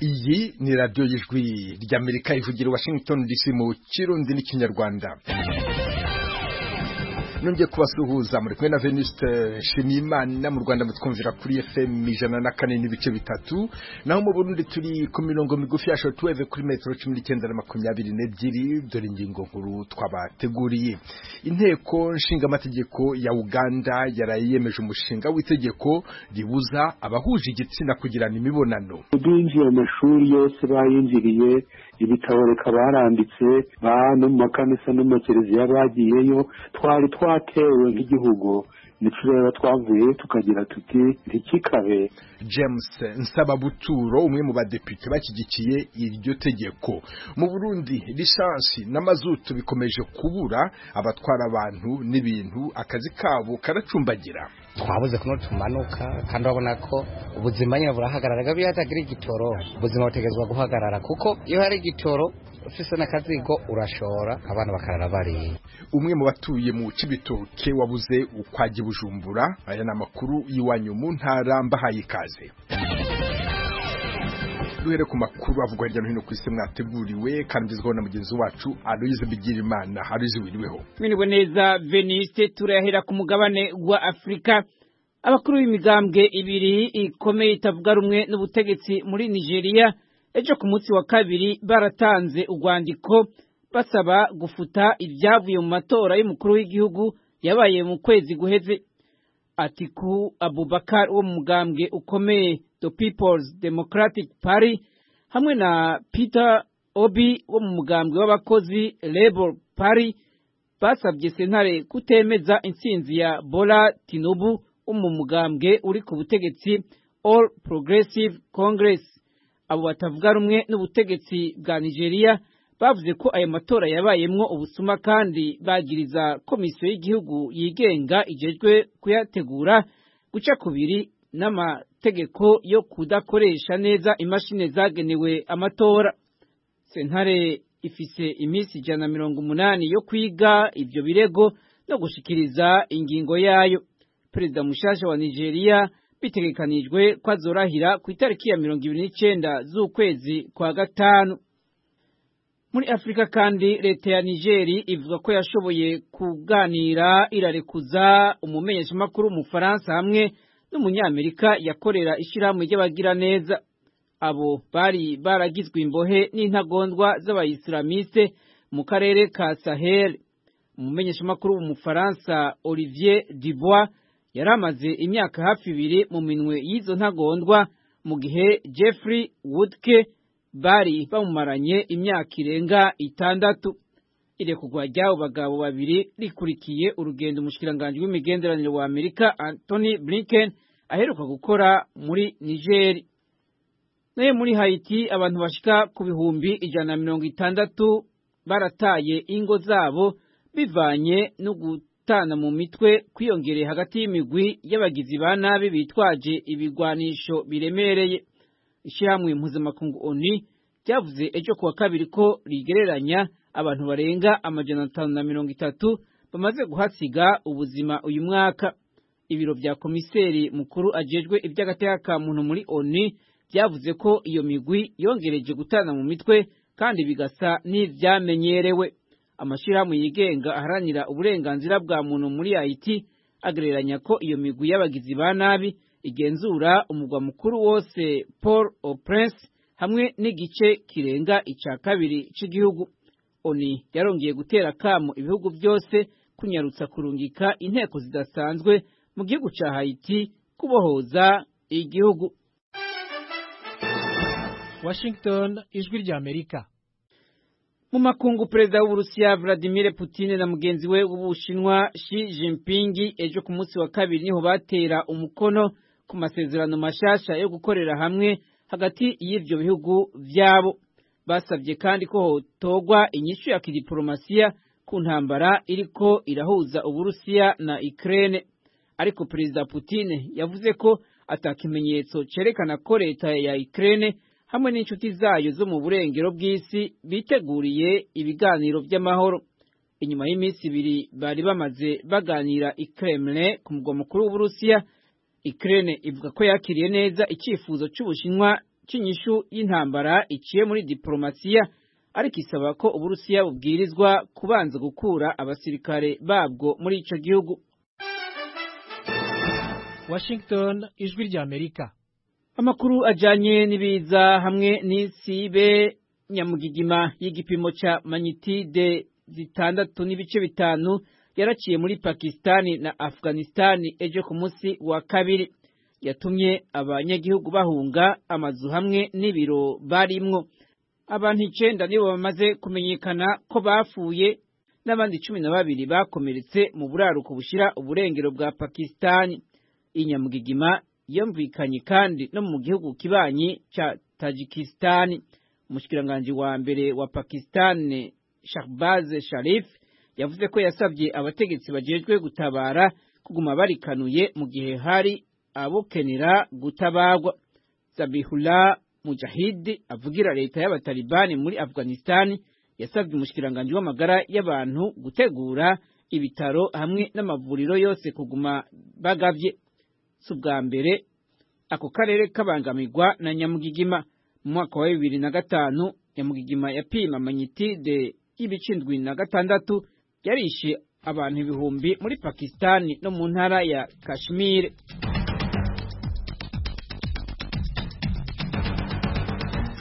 iyi ni radiyo y'ijwi ry'amerika ivugira i washington dc mu kirundi n'ikinyarwanda nongeye kubasuhuza muri kumwe na venuste shimiyimana mu rwanda mutwumvira kuri fm ijana na kane n'ibice bitatu naho mu burundi turi ku mirongo migufi ya shotuweve kuri metero cumi n'icyenda na makumyabiri n'ebyiri dore ingingo nkuru twabateguriye inteko nshingamategeko ya uganda yaraye yemeje umushinga w'itegeko ribuza abahuje igitsina kugirana imibonano binjiye amashuri yose bayinjiriye ibitaboreka baranditse ba no mu makanisa no mu makereziya bagiyeyo twari twatewe nk'igihugu nicyo rero twavuye tukagira tuti ntikikabe james nsababuturo umwe mu badepite bashyigikiye iryo tegeko mu burundi lisansi n'amazutu bikomeje kubura abatwara abantu n'ibintu akazi kabo karacumbagira twabuze kuno tumanuka kandi urabona ko ubuzima nyine burahagarara gabi hatagira igitoro ubuzima butegerezwa guhagarara kuko iyo hari igitoro ufise n'akazigo urashora abana bakarara bariye umwe mu batuye mu cibitoke wabuze ukwajya bujumbura aya ni amakuru y'iwanyu mu ntara mbahaye ikaze duhere ku makuru avugwa hirya no hino ku isi mwateguriwe kandi izwaho na mugenzi wacu aloyize bigirimana aloyize wiriweho mwiriwe neza veniste turayahera ku mugabane wa afurika abakuru b'imigambwe ibiri ikomeye itavuga rumwe n'ubutegetsi muri nigeria ejo ku munsi wa kabiri baratanze urwandiko basaba gufuta ibyavuye mu matora y'umukuru w'igihugu yabaye mu kwezi guheze atiku abubakar wo mu mugambwe ukomeye the people's democratic party hamwe na peter obi wo mu mugambwe w'abakozi labor party basabye sentare kutemeza intsinzi ya bola tinubu wo mu mugambwe uri ku butegetsi all progressive congress abo batavuga rumwe n'ubutegetsi bwa nigeria bavuze ko ayo matora yabayemwo ubusuma kandi bagiriza komisiyo y'igihugu yigenga igejwe kuyategura guca kubiri n'amategeko yo kudakoresha neza imashini zagenewe amatora sentare ifise iminsi ijana na mirongo umunani yo kwiga ibyo birego no gushikiriza ingingo yayo perezida mushasha wa nigeria bitegekanijwe ko azorahira ku itariki ya mirongo ibiri n'icyenda z'ukwezi kwa gatanu muri afurika kandi leta ya nigeri ivuga ko yashoboye kuganira irarekuza umumenyeshamakuru w'umufaransa hamwe n'umunyamerika yakorera ishyirahamwe ry'abagiraneza abo bari baragizwe imbohe n'intagondwa z'abayisilamise mu karere ka sahel umumenyeshamakuru w'umufaransa olivier dubois yari amaze imyaka hafi ibiri mu minwe y'izo ntagondwa mu gihe jeffrey woodke bari bamumaranye imyaka irenga itandatu irekurwa ry'abo bagabo babiri rikurikiye urugendo umushikiranganji w'imigenderanire wa amerika antony blinken aheruka gukora muri nigeri nayo muri hayiti abantu bashika ku bihumbi ijana na mirongo itandatu barataye ingo zabo bivanye no gutana mu mitwe kwiyongereye hagati y'imigwi y'abagizi ba nabi bitwaje ibigwanisho biremereye ishyirahamwe mpuzamakungu oni ryavuze ejo kuwa kabiri ko rigereranya abantu barenga amajana atanu na mirongo itatu bamaze guhasiga ubuzima uyu mwaka ibiro bya komiseri mukuru ajejwe iby'agateka ka muntu muri oni byavuze ko iyo migwi yongereje gutana mu mitwe kandi bigasa n'ibyamenyerewe amashyirahamwe yigenga aharanira uburenganzira bwa muntu muri haiti agereranya ko iyo migwi y'abagizi ba nabi igenzura umugwa mukuru wose paul au prince hamwe n'igice kirenga icya kabiri cy'igihugu oni yarongeye gutera akamu ibihugu byose kunyarutsa kurungika inteko zidasanzwe mu gihugu cya hayiti kubohoza igihugu washington ijwi ry'amerika mu makungu perezida w'uburusiya vladimir putin na mugenzi we w'ubushinwa shi jinping ejo ku munsi wa kabiri niho batera umukono ku masezerano mashasha yo gukorera hamwe hagati y'ibyo bihugu byabo basabye kandi ko hotogwa inyishu ya kidiporomasiya ku ntambara iriko irahuza uburusiya na Ukraine ariko perezida Putin yavuze ko atakimenyetso cerekana ko leta ya Ukraine hamwe n'inshuti zayo zo mu burengero bw'isi biteguriye ibiganiro by'amahoro inyuma y'iminsi ibiri bari bamaze baganira i Kremlin ku mugwa mukuru w'uburusiya Ukraine ivuga ko yakiriye neza icyifuzo cy'ubushinwa cy'inyishu y'intambara iciye muri diporomasiya ariko isaba ko uburusiya bubwirizwa kubanza gukura abasirikare babwo muri icyo gihugu Washington ijwi ry'Amerika amakuru ajyanye n'ibiza hamwe n'isibe nyamugigima y'igipimo cya manyitide zitandatu n'ibice bitanu yaraciye muri pakisitani na afuganisitani ejo ku munsi wa kabiri yatumye abanyagihugu bahunga amazu hamwe n'ibiro barimwo abantu icyenda nibo bamaze kumenyekana ko bapfuye n'abandi cumi na babiri bakomeretse mu buraruko bushyira uburengero bwa pakisitani inyamugigima yumvikanye kandi no mu gihugu kibanyi cya tajikisitani umushikiranganji wa mbere wa pakisitani shahbaze sharif yavuze ko yasabye abategetsi bajejwe gutabara kuguma barikanuye mu gihe hari abokenera gutabagwa zabihullah mujahidi avugira leta y'abatalibani muri afghanistani yasabye umushikiranganji w'amagara y'abantu gutegura ibitaro hamwe n'amavuriro yose kuguma bagavye si ubwa mbere ako karere kabangamirwa na nyamugigima mu mwaka wa bibiri na gatanu nyamugigima yapima manyitide y'ibice indwi na gatandatu yarishe abantu ibihumbi muri pakisitani no mu ntara ya kashmir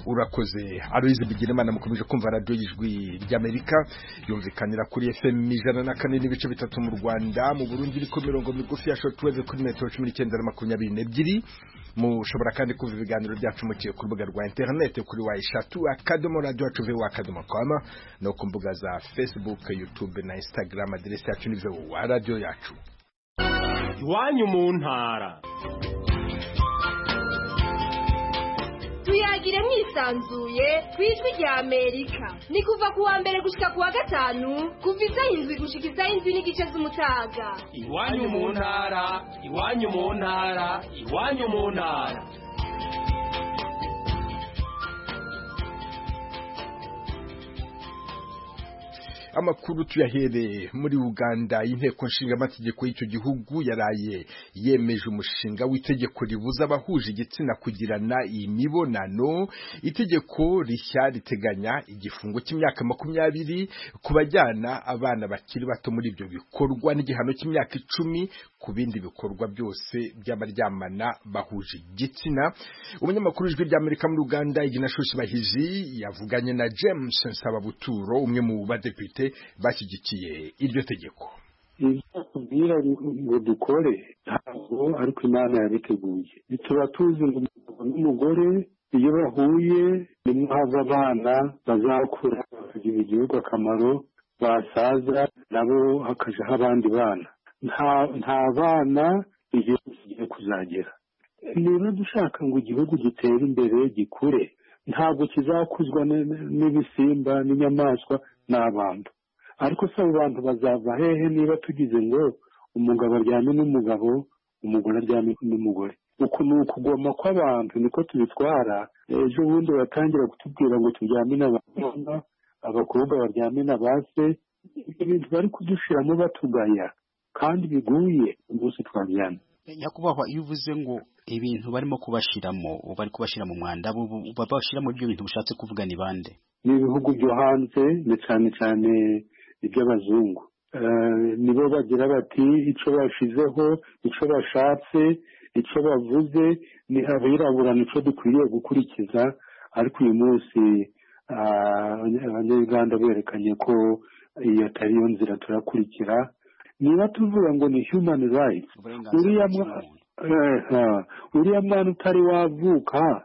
urakoze aruyizi bigirimana mukomeje kumva radiyo y'ijwi ry'amerika yumvikanira kuri fm ijana na kane n'ibice bitatu mu rwanda mu burundi iriko mirongo migufi ya shortwave kuri metero cumi n'icyenda na makumyabiri n'ebyiri mushobora kandi kumva ibiganiro byacu muciye ku rubuga rwa interinete kuri wa eshatu akadomo radiyo yacu vewa akadomo kwama no ku mbuga za facebook youtube na instagram aderesi yacu ni vewa radiyo yacu iwanyu mu ntara tuyagire mwisanzuye ku ijwi rya amerika ni kuva ku wa mbere gushyika ku wa gatanu kuva isaha indwi gushyika isaha indwi n'igice z'umutaga iwanyu mu ntara iwanyu mu ntara iwanyu mu ntara amakuru tuyahereye muri uganda inteko nshingamategeko y'icyo gihugu yaraye yemeje umushinga w'itegeko ribuza abahuje igitsina kugirana imibonano itegeko rishya riteganya igifungo cy'imyaka makumyabiri ku bajyana abana bakiri bato muri ibyo bikorwa n'igihano cy'imyaka icumi ku bindi bikorwa byose by'abaryamana bahuje igitsina umunyamakuru w'ijwi ry'amerika muri uganda iginashoshi bahiji yavuganye na james nsababuturo umwe mu badepite bashyigikiye iryo tegeko ibyo ngo dukore ntabwo ariko imana yabiteguye tuba tuzi ngo umugabo n'umugore iyo bahuye nimwo hava abana bazakura bakagirira igihugu akamaro basaza nabo hakajaho abandi bana nta bana igihugu kigiye kuzagera niba dushaka ngo igihugu gitere imbere gikure ntabwo kizakuzwa n'ibisimba n'inyamaswa n'abantu ariko si abo bantu bazava hehe niba tugize ngo umugabo aryame n'umugabo umugore aryame n'umugore uku ni ukugoma kw'abantu niko tubitwara ejo bundi batangira kutubwira ngo turyame n'abakobwa abakobwa baryame na ba se ibintu bari kudushiramo batugaya kandi biguye umunsi twaryamye nyakubahwa iyo uvuze ngo ibintu barimo kubashiramo bari kubashira mu mwanda babashiramo ibyo bintu bishatse kuvuga ni bande ni ibihugu byo hanze ni cyane cyane iby'abazungu nibo bagira bati icyo bashizeho icyo bashatse icyo bavuze ni abirabura nicyo dukwiriye gukurikiza ariko uyu munsi abanyarwanda berekanye ko iyo atari yo nzira turakurikira niba tuvuga ngo ni human rights uriya mwana utari wavuka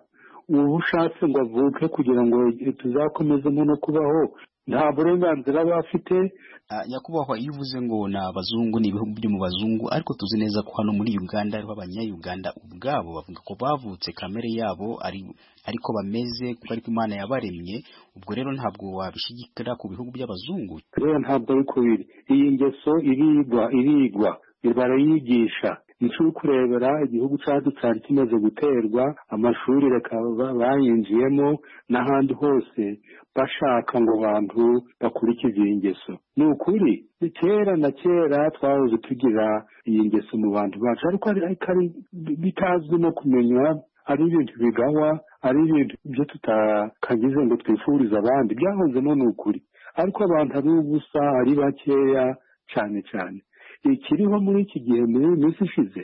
uba ushatse ngo avuke kugira ngo tuzakomeze no kubaho nta burenganzira bafite nyakubahwa iyo uvuze ngo ni abazungu ni ibihugu byo mu bazungu ariko tuzi neza ko hano muri uganda ariho abanyayuganda ubwabo bavuga ko bavutse kamere yabo ariko bameze kuko ariko imana yabaremye ubwo rero ntabwo wabishigikira ku bihugu by'abazungu rero ntabwo ariko biri iyi ngeso irigwa irigwa barayigisha icyo uri kurebera igihugu cyacu cyari kimaze guterwa amashuri bayinjiyemo n'ahandi hose bashaka ngo abantu bakurikize iyi ngeso ni ukuri kera na kera twahoze tugira iyi ngeso mu bantu bacu ariko bitazwi no kumenywa ari ibintu bigawa ari ibintu byo tutakagize ngo twifurize abandi byahozemo ni ukuri ariko abantu ari ubusa ari bakeya cyane cyane ikiriho muri iki gihe muri iyi minsi ishize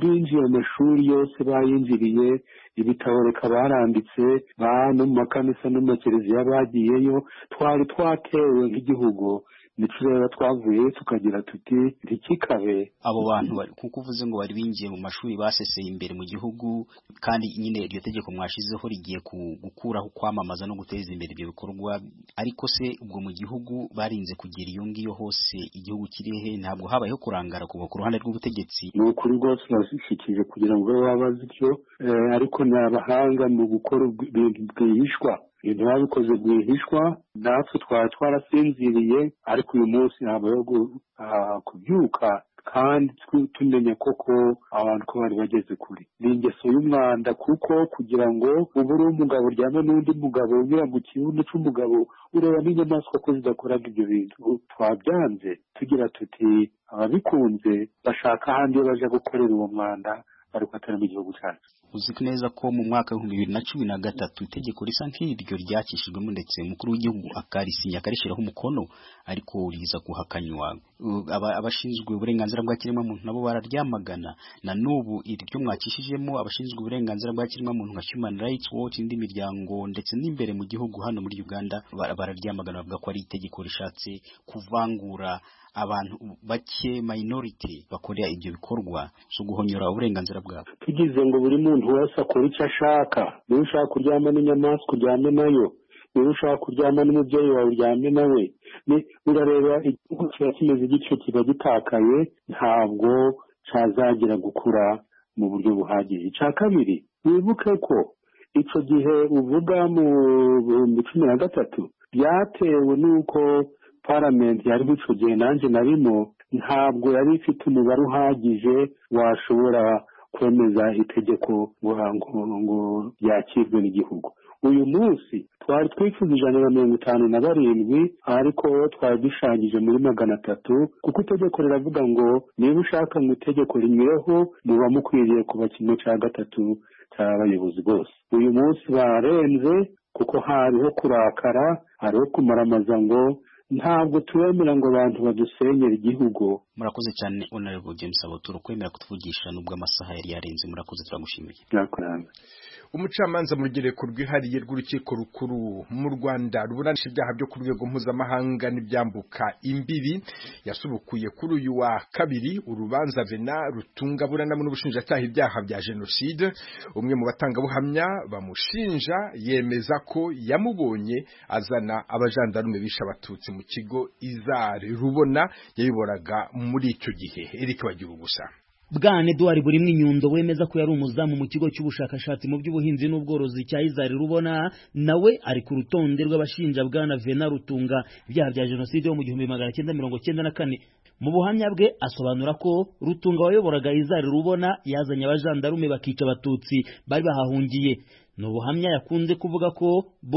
binjiye amashuri yose bayinjiriye ibitaboreka baranditse ba no mu makanisa no mu makereziya bagiyeyo twari twatewe nk'igihugu nicyo rero twavuye tukagira tuti ntikikabe abo bantu bari- kuko uvuze ngo bari binjiye mu mashuri baseseye imbere mu gihugu kandi nyine iryo tegeko mwashizeho rigiye ku- gukuraho kwamamaza no guteza imbere ibyo bikorwa ariko se ubwo mu gihugu barinze kugira iyo ngiyo hose igihugu kiri he ntabwo habayeho kurangara kuva ku ruhande rw'ubutegetsi ni ukuri rwose urashikije kugira ngo babe babaze ibyo eh, ariko ni abahanga mu gukora ubw- ibintu bwihishwa ibintu babikoze bwihishwa natwe twaba twarasinziriye ariko uyu munsi habayeho gu- ah, kubyuka kandi tw- tumenya koko abantu ko bari bageze kure ni ingeso y'umwanda kuko kugira ngo ubu uri umugabo uryame n'undi mugabo unyura mu kibuno cy'umugabo ureba n'inyamaswa ko zidakoraga ibyo bintu twabyanze tugira tuti ababikunze bashaka ahandi iyo baje gukorera uwo mwanda ariko atari mu gihugu cyacu uzi neza ko mu mwaka w'ibihumbi bibiri na cumi na gatatu itegeko risa nk'iryo ryakishijwemo ndetse umukuru w'igihugu akarisinya akarishyiraho umukono ariko riza guhakanywa U- aba- abashinzwe uburenganzira bwa kiremwamuntu nabo bararyamagana na n'ubu iryo mwakishijemo abashinzwe uburenganzira bwa kiremwamuntu nka human rights watch indi miryango ndetse n'imbere mu gihugu hano muri uganda bara- bararyamagana bavuga ko ari itegeko rishatse kuvangura abantu bake minority bakorera ibyo bikorwa byo guhonyora uburenganzira bwabo tugize ngo buri muntu wese akore icyo ashaka niba ushaka kuryama n'inyamaswa uryame nayo niba ushaka kuryama n'umubyeyi wawe uryame nawe Ni- urareba igihugu kiba kimeze gityo kiba gitakaye ntabwo cyazagira gukura mu buryo buhagije icya kabiri wibuke ko icyo gihe uvuga mu bihumbi cumi na gatatu byatewe n'uko paramenti yari icyo gihe nanjye narimo ntabwo yari ifite umubare uhagije washobora kwemeza itegeko ngo ngo ngo ryakirwe n'igihugu uyu munsi twari twifuza ijana na mirongo itanu na barindwi ariko twari dushanyije muri magana atatu kuko itegeko riravuga ngo niba ushaka mu itegeko rinyureho muba mukwiriye kuba kimwe cya gatatu cy'abayobozi bose uyu munsi barenze kuko hariho kurakara hariho kumaramaza ngo ntabwo turemera ngo abantu badusenyere igihugu murakoze cyane honorable james aboturo kwemera kutuvugisha nubwo amasaha yari yarenze murakoze turamushimiye byakorana umucamanza mu rugereko rwihariye rw'urukiko rukuru mu rwanda ruburanisha ibyaha byo ku rwego mpuzamahanga n'ibyambuka imbibi yasubukuye kuri uyu wa kabiri urubanza vena rutunga buranamo n'ubushinjacyaha ibyaha bya jenoside umwe mu batangabuhamya bamushinja yemeza ko yamubonye azana abajandarume bishe abatutsi mu kigo izari rubona yabiboraga muri icyo gihe eric bagira gusa bwana eduwari buri mwinyundo wemeza ko yari umuzamu mu kigo cy'ubushakashatsi mu by'ubuhinzi n'ubworozi cya izari rubona nawe ari ku rutonde rw'abashinja bwana vena rutunga ibyaha bya jenoside yo mu gihumbi magana cyenda mirongo cyenda na kane mu buhamya bwe asobanura ko rutunga wayoboraga izari rubona yazanye abajandarume bakica abatutsi bari bahahungiye ni ubuhamya yakunze kuvuga ko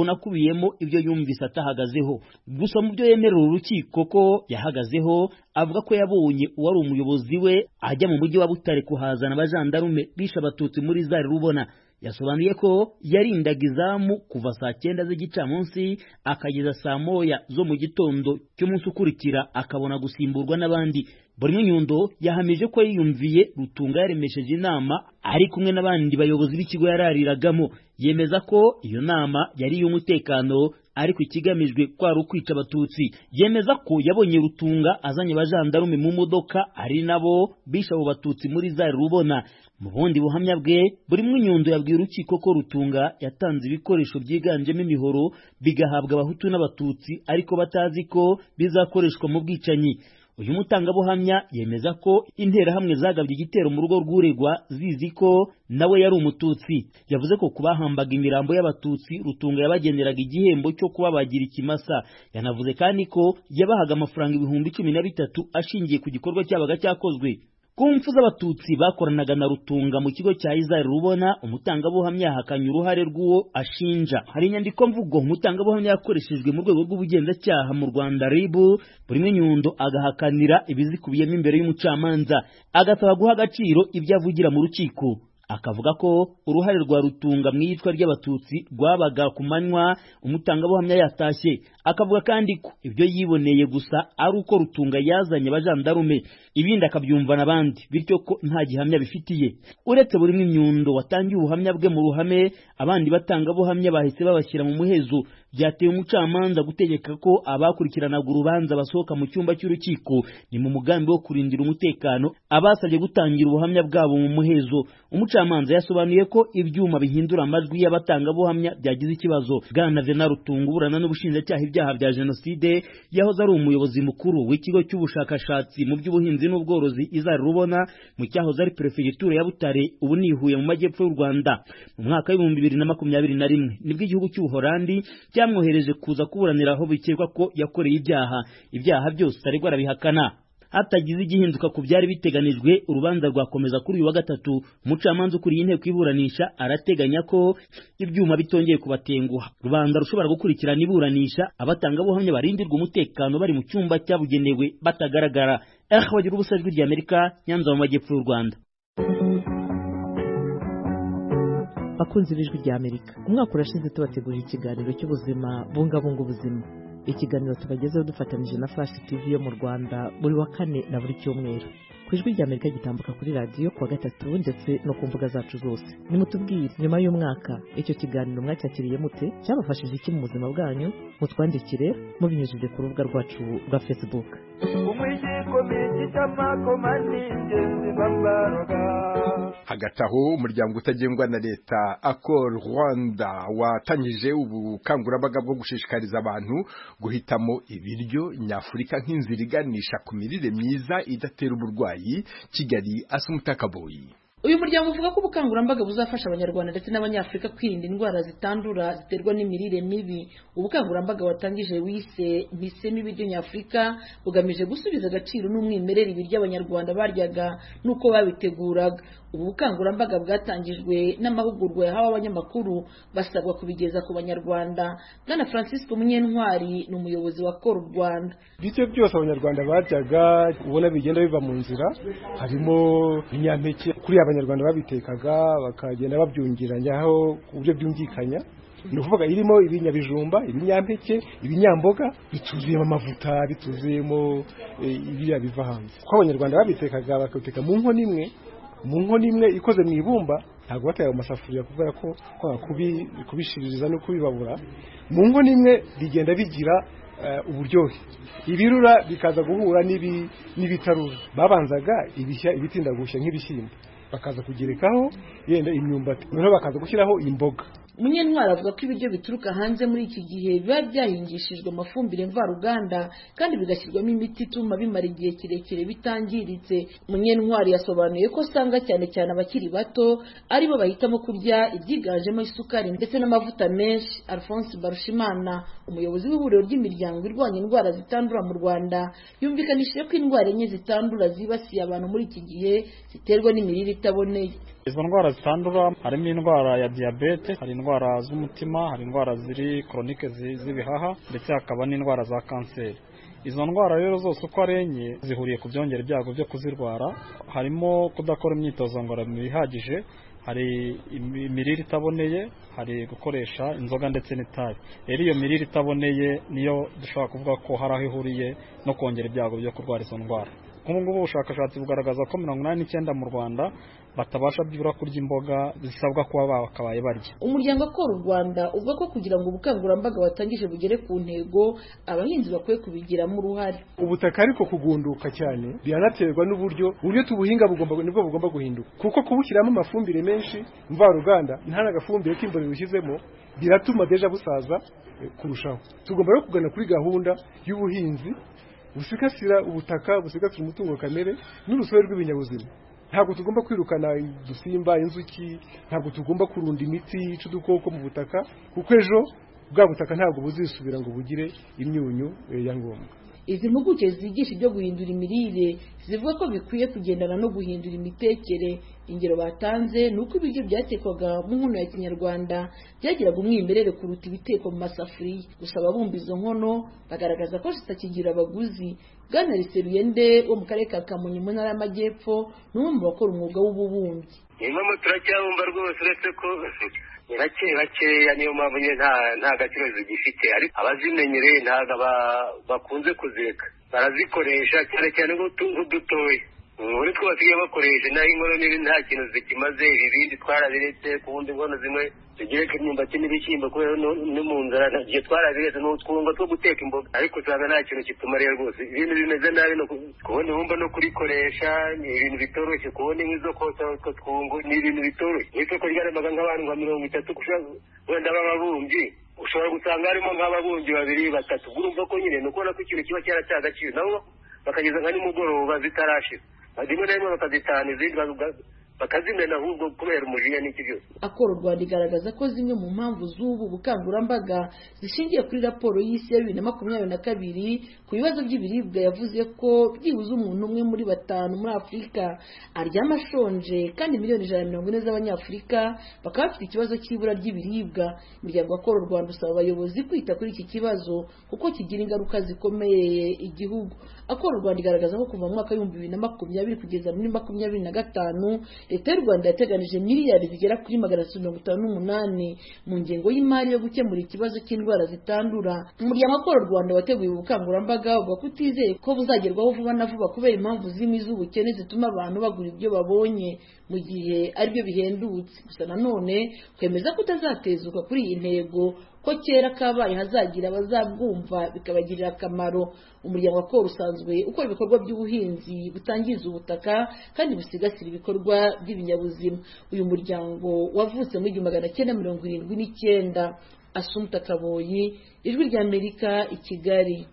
bunakubiyemo ibyo yumvise atahagazeho gusa mu byo yemerera urukiko ko yahagazeho avuga ko yabonye uwari umuyobozi we ajya mu mujyi wa butare kuhazana abajandarume bishe abatutsi muri zari rubona yasobanuye ko yarindaga izamu kuva saa cyenda z'igicamunsi akageza saa moya zo mu gitondo cy'umunsi ukurikira akabona gusimburwa n'abandi buri Nyundo yahamije ko yiyumviye rutunga yaremesheje inama ari kumwe n'abandi bayobozi b'ikigo yarariragamo yemeza ko iyo nama yari iy'umutekano ariko ikigamijwe kwari ukwica abatutsi yemeza ko yabonye rutunga azanye abajandarume mu modoka ari nabo bishe abo batutsi muri zari rubona mu bundi buhamya bwe buri Nyundo yabwiye urukiko ko rutunga yatanze ibikoresho byiganjemo imihoro bigahabwa abahutu n'abatutsi ariko batazi ko bizakoreshwa mu bwicanyi uyu mutangabuhamya yemeza ko interahamwe zagabye igitero mu rugo rw'uregwa zizi ko nawe yari umututsi yavuze ko ku bahambaga imirambo y'abatutsi rutunga yabageneraga igihembo cyo kubabagira ikimasa yanavuze kandi ko yabahaga amafaranga ibihumbi cumi na bitatu ashingiye ku gikorwa cyabaga cyakozwe ku mpfu z'abatutsi bakoranaga na rutunga mu kigo cya izari rubona umutangabuhamya yahakanye uruhare rw'uwo ashinja hari inyandiko mvugo umutangabuhamya yakoreshejwe mu rwego rw'ubugenzacyaha mu rwanda ribu buri nyundo agahakanira ibizikubiyemo imbere y'umucamanza agasaba guha agaciro ibyo avugira mu rukiko akavuga ko uruhare rwa rutunga mu iyicwa ry'abatutsi rwabaga ku manywa umutangabuhamya yatashye akavuga kandi ko ibyo yiboneye gusa ari uko rutunga yazanye abajandarume ibindi akabyumvana abandi bityo ko nta gihamya bifitiye uretse buri mw'inyundo watangiye ubuhamya bwe mu ruhame abandi batangabuhamya bahise babashyira mu muhezo byateye umucamanza gutegeka ko abakurikiranaga urubanza basohoka mu cyumba cy'urukiko ni mu mugambi wo kurindira umutekano abasabye gutangira ubuhamya bwabo mu muhezo umucamanza yasobanuye ko ibyuma bihindura amajwi y'abatangabuhamya byagize ikibazo bwana vena rutunga uburana n'ubushinjacyaha ibyaha bya jenoside yahoze ari umuyobozi mukuru w'ikigo cy'ubushakashatsi mu by'ubuhinzi n'ubworozi izari rubona mu cyahoze ari perefegitura ya butare ubu ni Huye mu majyepfo y'u rwanda mu mwaka w'ibihumbi bibiri na makumyabiri na rimwe nibwo igihugu cy'ubuhorandi cyamwohereje kuza kuburanira aho bikekwa ko yakoreye ibyaha ibyaha byose aregwa arabihakana hatagize igihinduka ku byari biteganijwe urubanza rwakomeza kuri uyu wa gatatu umucamanza ukuriye inteko iburanisha arateganya ko ibyuma bitongeye kubatenguha rubanda rushobora gukurikirana iburanisha abatangabuhamya barindirwa umutekano bari mu cyumba cyabugenewe batagaragara eric bagira ubusa ijwi rya amerika nyanza mu majyepfo y'u rwanda bakunzi b'ijwi rya amerika umwaka urashize tubategurira ikiganiro cy'ubuzima bungabunga ubuzima ikiganiro tubagezeho dufatanyije na flash tv yo mu rwanda buri wa kane na buri cyumweru ku ijwi rya amerika gitambuka kuri radiyo kuwa gatatu ndetse no ku mbuga zacu zose nimutubwire nyuma y'umwaka icyo kiganiro mwacyakiriye mute cyabafashije iki mu buzima bwanyu mutwandikire mubinyujije ku rubuga rwacu rwa facebook hagati aho umuryango utagengwa na leta akol rwanda watangije ubukangurambaga bwo gushishikariza abantu guhitamo ibiryo nyafurika nk'inzira iganisha ku mirire myiza idatera uburwayi kigali asa umutakaboyi uyu muryango uvuga ko ubukangurambaga buzafasha abanyarwanda ndetse n'abanyafurika kwirinda indwara zitandura ziterwa n'imirire mibi ubukangurambaga watangije wise bisemo ibiryo nyafurika bugamije gusubiza agaciro n'umwimerere ibiryo abanyarwanda baryaga n'uko babiteguraga ubu bukangurambaga bwatangijwe n'amahugurwa yahawe abanyamakuru basabwa kubigeza ku banyarwanda bwana francisco munyentwari ni umuyobozi wa kora u rwanda ibiryo byose abanyarwanda baryaga ubona bigenda biva mu nzira harimo ibinyampeke kuri abanyarwanda babitekaga bakagenda babyungiranyaho ku buryo byumvikanya ni ukuvuga irimo ibinyabijumba ibinyampeke ibinyamboga bituzuyemo amavuta bituzuyemo ibiriya biva hanze kuko abanyarwanda babitekaga bakabiteka mu nkono imwe mu nkono imwe ikoze mu ibumba ntabwo batera mu masafuriya kubera ko kubishiririza no kubibabura mu nkono imwe bigenda bigira uburyohe ibirura bikaza guhura n'ibitarura babanzaga ibitinda gushya nk'ibishyimbo bakaza kugerekaho yenda imyumbati noneho bakaza gushyiraho imboga munyentwari avuga ko ibiryo bituruka hanze muri iki gihe biba byahingishijwe amafumbire mvaruganda kandi bigashyirwamo imiti ituma bimara igihe kirekire bitangiritse munyentwari yasobanuye ko usanga cyane cyane abakiri bato aribo bahitamo kurya ibyiganjemo isukari ndetse n'amavuta menshi alphonse barushimana umuyobozi w'ihuriro ry'imiryango irwanya indwara zitandura mu rwanda yumvikanishije ko indwara enye zitandura zibasiye abantu muri iki gihe ziterwa n'imirire itaboneye izo ndwara zitandura harimo indwara ya diyabete hari indwara z'umutima hari indwara ziri koronike z'ibihaha ndetse hakaba n'indwara za kanseri izo ndwara rero zose uko ari enye zihuriye ku byongera ibyago byo kuzirwara harimo kudakora imyitozo ngororamubiri ihagije hari imirire itaboneye hari gukoresha inzoga ndetse n'itabi rero iyo mirire itaboneye niyo dushobora kuvuga ko hari aho ihuriye no kongera ibyago byo kurwara izo ndwara nk'ubu ngubu ubushakashatsi bugaragaza ko mirongo inani n'icyenda mu rwanda batabasha byibura kurya imboga zisabwa kuba bakabaye barya umuryango akora u rwanda uvuga ko kugira ngo ubukangurambaga watangije bugere ku ntego abahinzi bakwiye kubigiramo uruhare ubutaka ariko kugunduka cyane biranaterwa n'uburyo uburyo tubuhinga nibwo bugomba guhinduka kuko kubushyiramo amafumbire menshi mvaruganda nta n'agafumbire k'imborera ushyizemo biratuma deja busaza kurushaho tugomba rero kugana kuri gahunda y'ubuhinzi busigasira ubutaka busigasira umutungo kamere n'urusobe rw'ibinyabuzima ntabwo tugomba kwirukana udusimba inzuki ntabwo tugomba kurunda imiti yica udukoko mu butaka kuko ejo bwa butaka ntabwo buzisubira ngo bugire imyunyu ya ngombwa izi mpuguke zigisha ibyo guhindura imirire zivuga ko bikwiye kugendana no guhindura imitekere ingero batanze ni uko ibiryo byatekwaga mu nkono ya kinyarwanda byagiraga umwimerere kuruta ibitekwa mu masafuriya gusa ababumba izo nkono bagaragaza ko zitakigira abaguzi bwana riseruyende wo mu karere ka kamonyi mu ntara y'amajyepfo ni umwe mu bakora umwuga w'ububumbyi inkomo turacyabumba rwose uretse ko rake rakeya niyo mpamvu nyine nta nta gaciro zigifite ariko abazimenyereye ntabwo aba- bakunze kuzireka barazikoresha cyane cyane nk'udutoya muri two basigaye bakoresha naho inkono nini nta kintu zikimaze ibibindi twarabiretse ku wundi inkono zimwe tugereka imyumbati n'ibishyimbo kubera no- no mu nzara nta- igihe twarabiretse ni utwungo two guteka imboga ariko usanga nta kintu kitumariye rwose ibintu bimeze nabi no ku- kubona ibumba no kurikoresha ni ibintu bitoroshye kubona inkwi zo kotsa utwo twungo ni ibintu bitoroshye mu isoko ryaremaga nk'abantu nka mirongo itatu gushaka wenda b'ababumbyi ushobora gusanga harimo nk'ababumbyi babiri batatu urumva ko nyine ni ukubona ko ikintu kiba cyarataye agaciro nabo bakageza nka nimugoroba zitarashira rimwe na rimwe bakazitahana izindi bakazi- bakazimena ahubwo kubera umujinya n'iki byose akora u rwanda igaragaza ko zimwe mu mpamvu z'ubu bukangurambaga zishingiye kuri raporo y'isi ya bibiri na makumyabiri na kabiri ku bibazo by'ibiribwa yavuze ko byibuze umuntu umwe muri batanu muri afurika aryama ashonje kandi miliyoni ijana na mirongo ine z'abanyafurika bakaba bafite ikibazo cy'ibura ry'ibiribwa imiryango akora u rwanda usaba abayobozi kwita kuri iki kibazo kuko kigira ingaruka zikomeye igihugu akora u rwanda igaragaza ko kuva mu mwaka w'ibihumbi bibiri na makumyabiri kugeza muri makumyabiri na gatanu leta y'u rwanda yateganije miliyari zigera kuri magana atatu mirongo itanu n'umunani mu ngengo y'imari yo gukemura ikibazo cy'indwara zitandura umuryango akora u rwanda wateguye ubu bukangurambaga uvuga ko utizeye ko buzagerwaho vuba na vuba kubera impamvu zimwe z'ubukene zituma abantu bagura ibyo babonye mu gihe aribyo bihendutse gusa nanone kwemeza ko utazatezuka kuri iyi ntego ko kera kabaye hazagira abazabwumva bikabagirira akamaro umuryango akora usanzwe ukora ibikorwa by'ubuhinzi butangiza ubutaka kandi busigasira ibikorwa by'ibinyabuzima uyu muryango wavutse mu igihumbi magana cyenda mirongo irindwi n'icyenda asumta kaboyi ijwi ry'amerika i kigali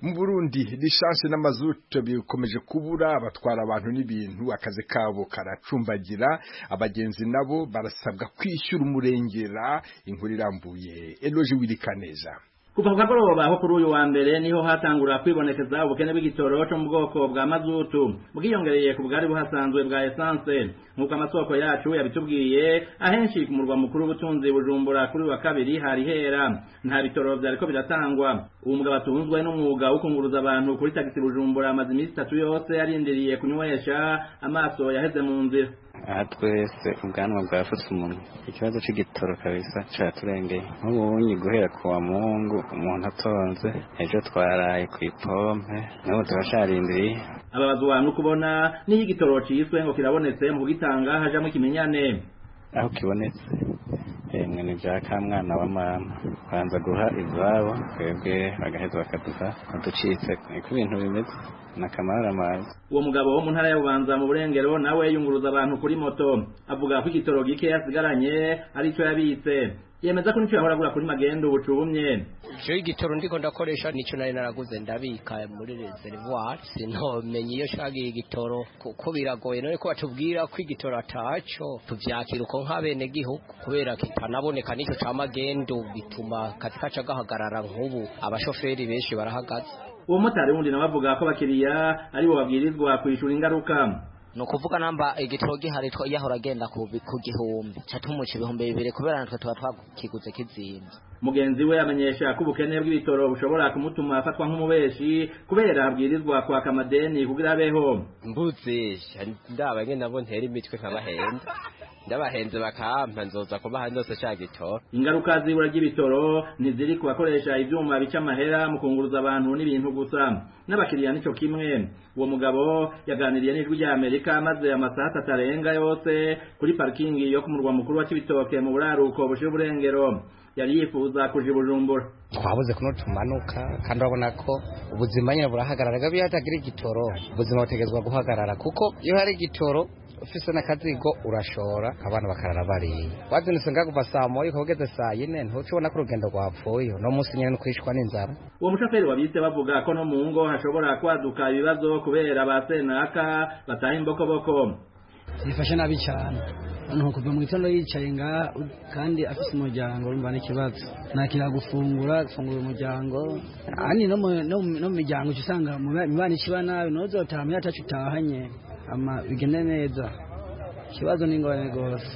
mu burundi lisansi n'amazutu bikomeje kubura abatwara abantu n'ibintu akazi kabo karacumbagira abagenzi nabo barasabwa kwishyura umurengera inkuru irambuye eloge wirika neza kuva ku kagoroba aho kuri uyu wa mbere niho hatangura kwibonekeza ubukene bw'igitoro cyo mu bwoko bwa mazutu bwiyongereye ku bwari buhasanzwe bwa esanse nk'uko amasoko yacu yabitubwiye ahenshi ku murwa mukuru w'ubutunzi bujumbura kuri uyu wa kabiri hari hera nta bitoro byariko biratangwa uwo mugabo atunzwe n'umwuga wo kunguruza abantu kuri tagisi bujumbura amaze iminsi itatu yose yarindiriye kunywesha amaso yaheze mu nzira aha twese ubwanwa bwafutse umunwa ikibazo cy'igitoro kabisa cyaturengeye nk'ubu bunyi guhera ku wa muhungu umuntu atonze ejo twaraye ku ipompe n'ubu turacarindiriye ababazwa no kubona n'iyo igitoro cyiswe ngo kirabonetse mu kugitanga hajamo ikimenyane aho kibonetse emwe ni bya ka mwana wa mama banza guha izabo twebwe bagaheza bakaduha uducitse niko ibintu bimeze ni akamaramaza uwo mugabo wo mu ntara ya bubanza mu burengero nawe yunguruza abantu kuri moto avuga ko igitoro gike yasigaranye aricyo yabitse yemeza ko nicyo yahora agura kuri magendu bucubumye jewe igitoro ndiko ndakoresha nico nari naraguze ndabika muri reservoir sintomenye iyo shagiye igitoro kuko biragoye none ko batubwira ko igitoro ataco tuvyakira uko nk'abene gihugu kubera kitanaboneka nico ca magendo bituma kazi kaca gahagarara nk'ubu abashoferi benshi barahagaze uwo motari wundi nawe avuga ko abakiriya ari bo babwirizwa kwishura ingaruka ni ukuvuga namba igitoro gihari two- yahora agenda ku bi- ku gihumbi catumuca ibihumbi bibiri kubera natwe tuba twakiguze kizinze mugenzi we amenyesha ko ubukene bw'ibitoro bushobora kumutuma afatwa nk'umubeshi kubera abwirizwa kwaka amadeni kugira abeho mbuzisha ndaba nyene nabo ntera imitwe nk'abahenze ndabahenze bakampa nzoza kubaha nose ca gitoro ingaruka z'ibura ry'ibitoro ntiziri ku bakoresha ivyuma bica amahera mu kunguruza abantu n'ibintu gusa n'abakiriya nico kimwe uwo mugabo yaganiriye n'ijwi rya amerika maze amasaha atatu arenga yose kuri parikingi yo ku murwa mukuru wa cibitoke mu buraruko bushira uburengero yari yifuza kuja i bujumbura twabuze kuno tumanuka kandi urabona ko ubuzima nyine burahagarara gabi hatagira igitoro ubuzima butegerezwa guhagarara kuko iyo hari igitoro ufise n'akazigo urashora abana bakarara bariye wazinutse ngakuva saa moya ukaba ugeze saa yine ntucubona ko urugendo rwapfuye uno munsi nyene nukwishwa n'inzara uwo mushoferi wabise bavuga ko no mu ngo hashobora kwaduka ibibazo kubera ba senaka bataha imbokoboko yifashe nabi cyane umuntu kuva mu gitondo yicaye nga kandi afite umuryango urumva n'ikibazo nakira gufungura gufungura umuryango ani no mu- no mu- no mu miryango uca usanga mu ba- imibano ikiba nabi ntuzotaha muyo ataco utahanye ama bigende neza ikibazo ni ingorane rwose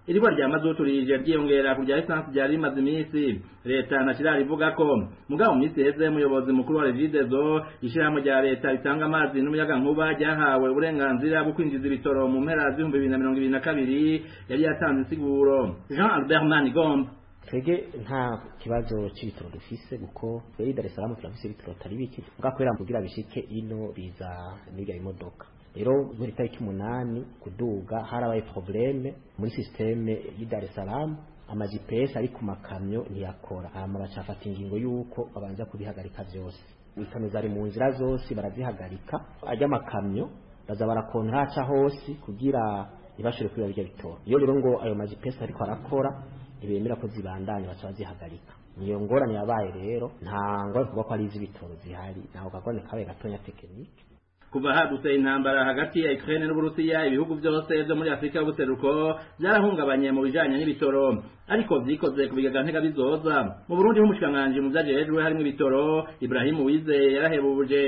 iribwa rya mazutu rije ryiyongera ku rya esansi ryari rimaze iminsi leta ntakirarivuga ko mugabo mu minsi iheze umuyobozi mukuru wa revidezo ishyirahamwe rya leta ritanga amazi n'umuyaga nkuba ryahawe uburenganzira bwo kwinjiza ibitoro mu mpera z'ibihumbi bibiri na mirongo ibiri na kabiri yari yatanze insiguro jean albert manigomba twebwe nta kibazo cy'ibitoro dufise kuko twebwe i dar es salaam turafise ibitoro atari bike mbwa kubera kugira bishike ino biza n'ibya imodoka rero muri tariki umunani kuduga harabaye probleme muri sisiteme y'i dar es salaam ama gps ari ku makamyo ntiyakora hama bacafata ingingo y'uko babanza kubihagarika vyose ibitano zari mu nzira zose barazihagarika ajya amakamyo baza barakontraca hose kugira ntibashobore kwiba birya bitoro iyo rero ngo ayo ma gps ariko arakora ntibemera ko zibandanya baca bazihagarika niyo ngorane yabaye rero nta ngorane kuvuga ko ari iz'ibitoro zihari ntaho kagorane kabaye gatonya tekinike kuva hadutse intambara hagati ya Ukraine n'Uburusiya ibihugu byose byo muri Afrika y'ubuseruko byarahungabanye mu bijanye n'ibitoro ariko vyikoze ku bigega ntega bizoza mu Burundi h'umushikiranganji mu vyajejwe harimo ibitoro Ibrahim Uwizeye yarahebuje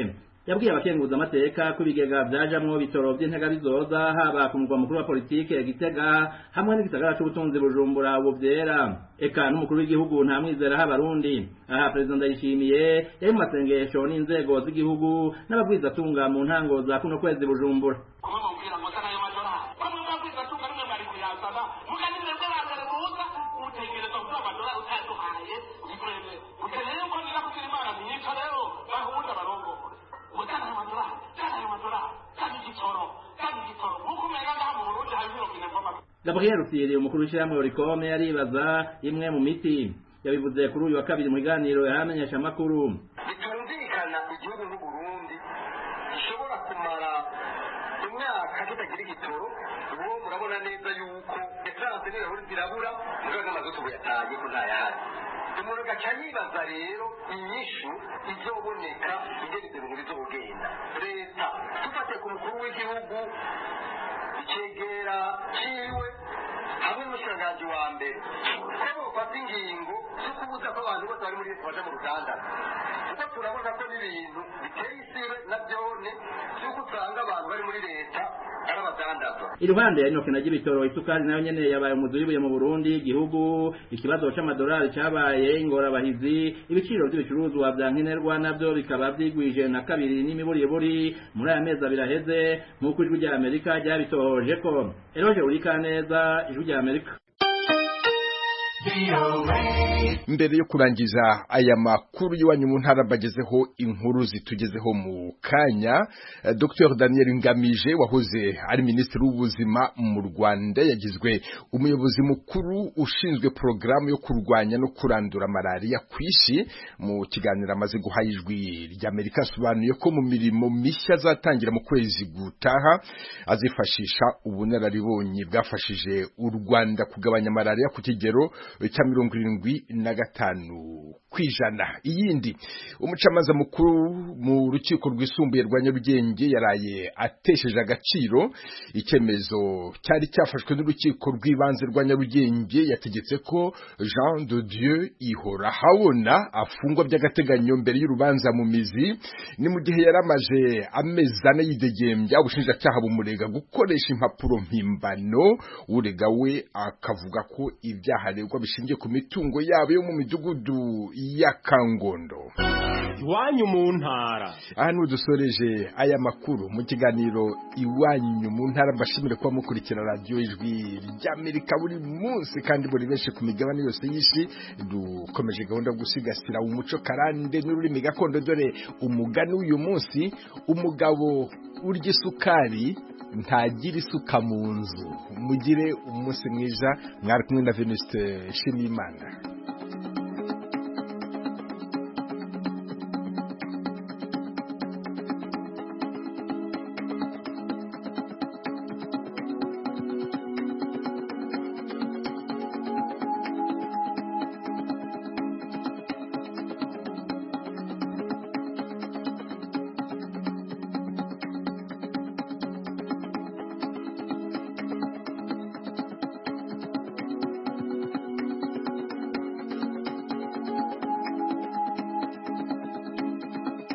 yabwiye abakenguza amateka ko ibigega vyajamwo bitoro vy'intega bizoza haba ku mugwa mukuru wa politike gitega hamwe n'igisagara c'ubutunzi bujumbura ubu vyera eka n'umukuru w'igihugu nta mwizera h'abarundi aha perezida ndayishimiye yari mu masengesho n'inzego z'igihugu n'ababwizatunga mu ntango za kuno kwezi bujumbura gabriel usiriye umukuru w'ishyirahamwe orikome yaribaza imwe mu miti yabivuze kuri uyu wa kabiri mu biganiro yaramenyesha amakuru bitumvikana igihugu n'uburundi gishobora kumara imyaka kitagira igitoro ubu murabona neza yuko esanse n'ibirahuri zirabura mugabo n'amazutu yataye ko ntayahari umuntu agaca yibaza rero inyishu izoboneka ingene ibyo bintu bizogenda leta dufate ku mukuru w'igihugu cegera ciwe hamwe n'umushikiranganji wa mbere ko bufata ingingo zo kubuza ko abantu bose bari muri leta baja mu rugandara kuko turabona ko n'ibintu biteye isibe na byone vy'uko usanga abantu bari muri leta ari abadandaza iruhande ya inoke na ry'ibitoro isukari nayo nyene yabaye umuzi w'ibuye mu burundi igihugu ikibazo c'amadolari cabaye ingorabahizi ibiciro vy'ibicuruzwa vya nkenerwa navyo bikaba vyigwije na kabiri n'imiburiburi muri aya mezi abiri aheze nk'uko ijwi rya amerika ryabitohoje ko eroje urikaneza ijwi rya amerika mbere yo kurangiza aya makuru y'iwanyu mu ntara mbagezeho inkuru zitugezeho mu kanya eh, dr daniel ngamije wahoze ari minisitiri w'ubuzima mu rwanda yagizwe umuyobozi mukuru ushinzwe porogaramu yo kurwanya no kurandura malariya ku isi mu kiganiro amaze guha ijwi ry'amerika asobanuye ko mu mirimo mishya azatangira mu kwezi gutaha azifashisha ubunararibonye bwafashije u rwanda kugabanya malariya ku kigero cya mirongo irindwi na gatanu ku ijana iyindi umucamanza mukuru mu rukiko rwisumbuye rwa nyarugenge yaraye atesheje agaciro icyemezo cyari cyafashwe n'urukiko rw'ibanze rwa nyarugenge yategetse ko jean de dieu ihora habona afungwa by'agateganyo mbere y'urubanza mu mizi ni mu gihe yari amaze amezi ane yidegembya ubushinjacyaha bumurega gukoresha impapuro mpimbano urega we akavuga ko ibyaha aregwa bishingiye ku mitungo yabo yo mu midugudu ya kangondo iwanyu mu ntara aha niho dusoreje aya makuru mu kiganiro iwanyu mu ntara mbashimire kuba mukurikira radiyo ijwi ry'amerika buri munsi kandi buri benshi ku migabane yose y'isi dukomeje gahunda yo gusigasira umuco karande n'ururimi gakondo dore umugani w'uyu munsi umugabo urya isukari ntagira isuka mu nzu mugire umunsi mwiza mwari kumwe na venuste nshimiyimana